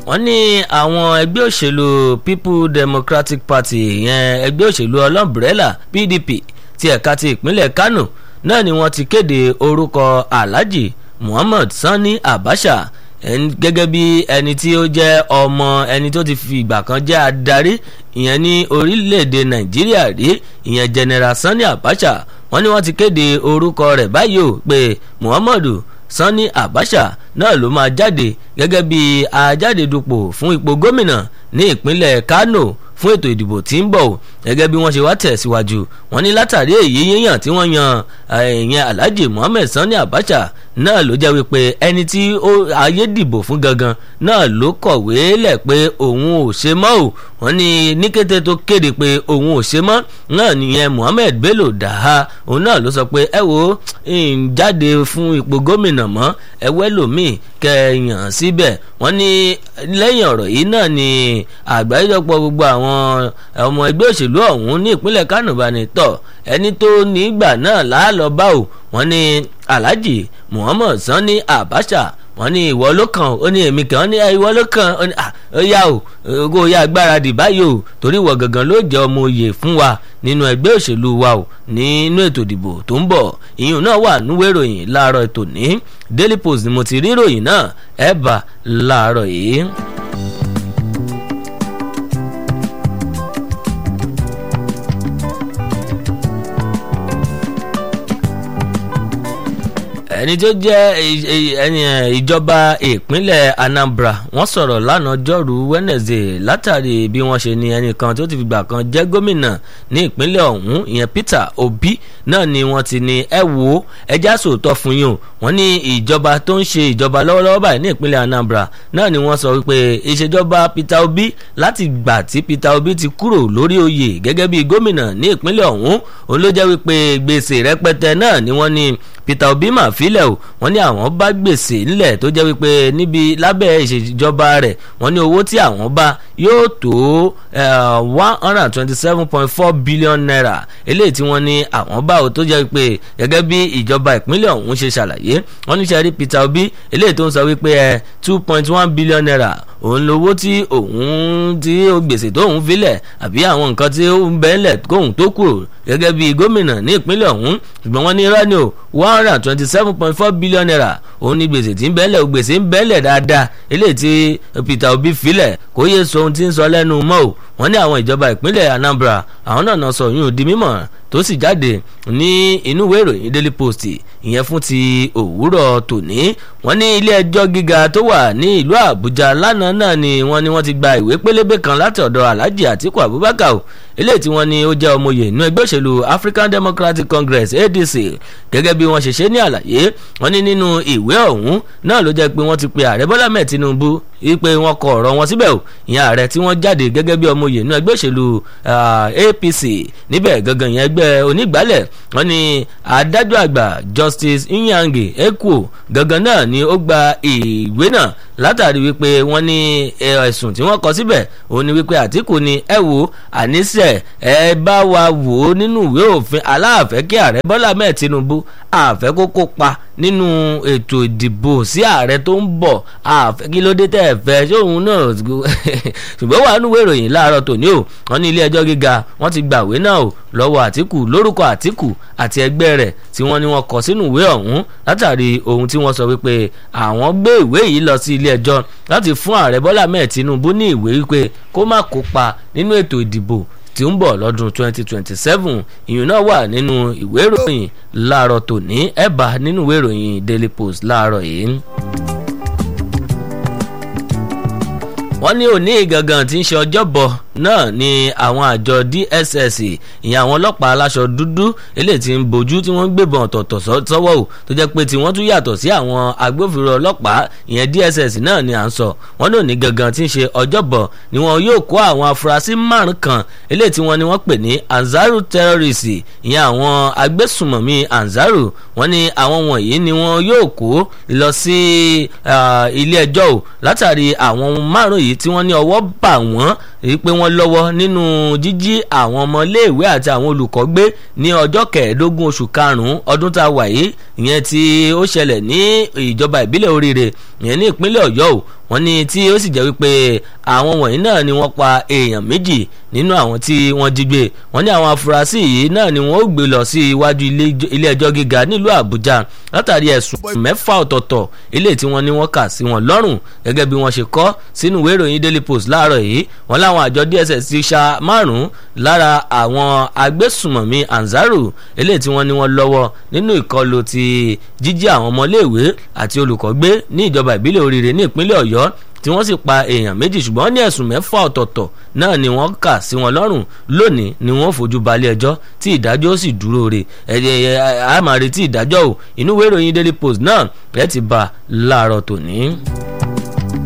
wọ́n ní àwọn ẹgbẹ́ òṣèlú people democratic party ìyẹn ẹgbẹ́ òṣèlú ọlọ́mbrẹ́là pdp ti ẹ̀ka ti ìpínlẹ̀ kano náà ni wọ́n ti kéde orúkọ alhaji muhammad sani abacha gẹ́gẹ́ bí ẹni tí ó jẹ́ ọmọ ẹni tó ti fi ìgbà kan jẹ́ adarí ìyẹn ní orílẹ̀-èdè nàìjíríà rí ìyẹn general sani abacha wọ́n ní wọ́n ti kéde orúkọ rẹ̀ báyìí o pé muhammadu sani abacha náà ló máa jáde gẹ́gẹ́ bí ajáde dupò fún ipò gómìnà ní ìpínlẹ̀ kano fún ètò ìdìbò tí ń bọ̀ o gẹ́gẹ́ bí wọ́n ṣe wá tẹ̀síwájú wọ́n ní látàrí èyí yíyàn tí wọ́n yan ìyẹn alhaji muhammed sani abacha náà ló jẹ́ wípé ẹni tí ayé dìbò fún gangan náà ló kọ̀wé lẹ̀ pé òun ò ṣe mọ́ o wọ́n ní ní kété tó kéde pé òun ò ṣe mọ́ náà nìyẹn muhammed bello daha òun náà ló sọ pé ẹ wo ń jáde fún ipò gómìnà mọ́ ẹ wẹ́lòmíì kẹyàn síbẹ̀ wọ́n ní lẹ́yìn ọ̀rọ̀ yìí náà ni àgbáríjọpọ̀ gbogbo àwọn ọmọ ẹgbẹ́ òṣèlú ọ̀hún ní ìpínlẹ̀ kánò bá ní tọ̀ ẹni tó nígbà náà láàlọ́ bá ò wọ́n ní alhaji muhammad sani abacha wọ́n ní ìwọ ló kàn ó ní èmi kan ó ní ìwọ ló kàn ó ní ó yá o ogó yá gbáradì báyìí o torí ìwọ gangan ló jẹ́ ọmọ oyè fún wa nínú ẹgbẹ́ òṣèlú wa o nínú ètò ìdìbò tó ń bọ̀ ìyún náà wà núwèé ìròyìn láàárọ̀ ètò ní daily post ni mo ti rí ìròyìn náà ẹ̀ bá láàárọ̀ yìí. ẹni tó jẹ́ ìjọba ìpínlẹ̀ anambra wọ́n sọ̀rọ̀ lánàá jọ́rú wednesday látàrí bí wọ́n ṣe ní ẹnìkan tó ti fìgbà kan jẹ́ gómìnà ní ìpínlẹ̀ ọ̀hún ìyẹn peter obi náà ni wọ́n ti ní ẹ wo ẹjá sòótọ́ fún yín o wọ́n ní ìjọba tó ń ṣe ìjọba lọ́wọ́lọ́wọ́ báyìí ní ìpínlẹ̀ anambra náà ni wọ́n sọ wípé ìṣèjọba peter obi láti gbà tí peter obi ti kúrò lórí oyè gẹ́gẹ́ bí gómìnà ní ìpínlẹ̀ ọ̀hún òun ló jẹ́ wípé gbèsè rẹpẹtẹ náà ni wọ́n ní peter obi mà fílẹ̀ o wọ́n ní àwọn bá gbèsè ńlẹ̀ tó jẹ́ wípé níbi lábẹ́ ìṣèjọba rẹ̀ wọ́n ní owó tí àwọn bá yóò tó one hundred and twenty seven point four billion naira eléyìí tí wọ́n ní àwọn bá o tó jẹ́ wípé gẹ́gẹ́ bí ìjọba ìpínlẹ̀ ọ̀hún ṣe ṣàlàyé wọ́n ní sẹ́rí peter obi eléyìí tó ń sọ wípé ẹ two point one billion naira òun lówó tí òun tí gbèsè tóun filẹ̀ àbí àwọn nǹkan tí ó ń bẹ́ẹ̀lẹ̀ kóun tó kúrò gẹ́gẹ́ bí gómìnà ní ìpínlẹ̀ ọ̀hún ṣùgbọ́n wọ́n ní irọ́ ni o one hundred and twenty seven point four billion naira òun ní gbèsè tí ń bẹ́ẹ̀lẹ̀ gbèsè ń bẹ́ẹ̀lẹ̀ dáadáa eléyìí tí peter obi filẹ̀ kó yé so ohun tí ń sọ lẹ́nu mọ́ o wọ́n ní àwọn ìjọba ìpínlẹ̀ anambra àwọn náà náà sọ yún di mímọ̀ tó sì jáde ní inú ìwé ìròyìn daily post ìyẹn fún ti òwúrọ̀ tòní wọ́n ní ilé ẹjọ́ gíga tó wà ní ìlú àbújá lánàá náà ni wọ́n ní wọ́n ti gba ìwé pélébé kan láti ọ̀dọ̀ alhaji atiku abubakar o eléyìí tí wọ́n ní ó jẹ́ ọmọye inú ẹgbẹ́ òṣèlú african democratic congress adc gẹ́gẹ́ bí wọ́n ṣe ṣe ní àlàyé wọ́n ní nínú ìwé ọ̀hún náà ló jẹ́ pé wọ́n ti pe ààrẹ bọ́lá mẹ́ẹ̀ tinubu wípé wọ́n kọ ọ̀rọ̀ wọn síbẹ̀ o ìyẹn ààrẹ tí wọ́n jáde gẹ́gẹ́ bí ọmọye inú ẹgbẹ́ òṣèlú apc níbẹ̀ gangan ìyẹn ẹgbẹ́ onígbàálẹ̀ wọ́n ní adájọ́ àgbà justice nyange ekwo gangan náà ni ó gba ìwé náà látàrí wípé wọ́n ní ẹ̀sùn tí wọ́n kọ síbẹ̀ òun ni wípé àtìkù ni ẹ wò àníṣe ẹ bá wa wò ó nínú ìwé òfin aláàfẹ́ kí ààrẹ bọ́lá mẹ́ẹ̀ tinubu àfẹ́ kó kópa nínú ètò ìdìbò sí ààrẹ tó ń bọ̀ àfẹ́ kí ló dé tẹ́ ẹ fẹ́ ṣé òun náà ṣùgbọ́n wà nínú ìròyìn láàárọ̀ tòní o wọ́n ní ilé ẹjọ́ gíga wọ́n ti gbàwé náà o lọ́wọ́ àtìkù lórúkọ àtìkù àti ẹgbẹ́ rẹ̀ tí wọ́n ní wọ́n kọ sínú ìwé ọ̀hún látàrí ohun tí wọ́n sọ wípé àwọn gbé ìwé yìí lọ sí ilé ẹjọ́ láti fún ààrẹ bọ́lá mẹ́ẹ̀ tinubu ní ìwé wípé kó má kópa nínú ètò ìdìbò tí ń bọ̀ lọ́dún 2027 ìyún náà wà nínú ìwé ìròyìn láàárọ̀ tòní ẹ̀bà nínú ìwé ìròyìn daily post láàárọ̀ yìí. wọ́n ní òní gangan tí ń ṣe ọjọ́bọ̀ náà ni àwọn àjọ dss ìyẹn àwọn ọlọ́pàá aláṣọ dúdú eléyìí tí ń bojú tí wọ́n ń gbébọn ọ̀tọ̀ọ̀tọ̀ sọ́wọ́ o tó jẹ́ pé tí wọ́n tún yàtọ̀ sí àwọn agbófinró ọlọ́pàá ìyẹn dss náà ni à ń sọ wọ́n ní òní gangan tí ń ṣe ọjọ́bọ̀ ni wọn yóò kó àwọn afurasí márùn kan eléyìí tí wọ́n ní wọ́n pè ní anzaru terrorist ìyẹn àwọn agbésùmọ̀mí anzaru wọ́n ní àwọn wọ̀nyí ni wọ́n yóò kó lọ sí ilé ẹjọ́ o látàrí àwọn márùn yìí tí wọ́n ní ọwọ́ bà wọ́n pé wọ́n lọ́wọ́ nínú jíjí àwọn ọmọléèwé àti àwọn olùkọ́ gbé ní ọjọ́ kẹẹ̀ẹ́dógún oṣù karùn-ún ọdún tá a wà yìí ìyẹn tí ó ṣẹlẹ̀ ní ìjọba ìbílẹ̀ oríire ìyẹn ní ìpínlẹ̀ ọ̀yọ́ o wọ́n ní tí ó sì jẹ́ wípé àwọn wọ̀nyí náà ni wọ́n pa èèyàn méjì nínú àwọn tí wọ́n jí gbé wọ́n ní àwọn afurasí yìí náà ni wọ́n ó gbé lọ sí iwájú ilé ẹjọ́ gíga nílùú àbújá látàrí ẹ̀sùn mẹ́fà ọ̀tọ̀ọ̀tọ̀ ilé tí wọ́n ní wọ́n kà sí wọn lọ́rùn gẹ́gẹ́ bí wọ́n ṣe kọ́ sínú ìwé ìròyìn daily post láàárọ̀ yìí wọ́n láwọn àjọ dss ti ṣa márùn-ún lára àwọn agbésùmọ̀mí anzaru ilé tí wọ́n ní wọ́n lọ́wọ́ nínú ìkọlù ti jíjí àwọn ọmọléèwé àti olùkọ́ gbé ní ìjọba ìbílẹ̀ oríire ní ìpínlẹ̀ ọ̀yọ́ tí wọ́n sì pa èèyàn méjì ṣùgbọ́n ní ẹ̀sùn mẹ́fà ọ̀tọ̀ọ̀tọ̀ náà ni wọ́n kà sí wọn lọ́rùn lónìí ni wọ́n fojú balẹ̀ ẹjọ́ tí ìdájọ́ sì dúró re ẹ̀ẹ́dẹ̀ àmàretí ìdájọ́ ò inú ìwé ìròyìn daily post náà ẹ̀ ti bá láàárọ̀ tòní.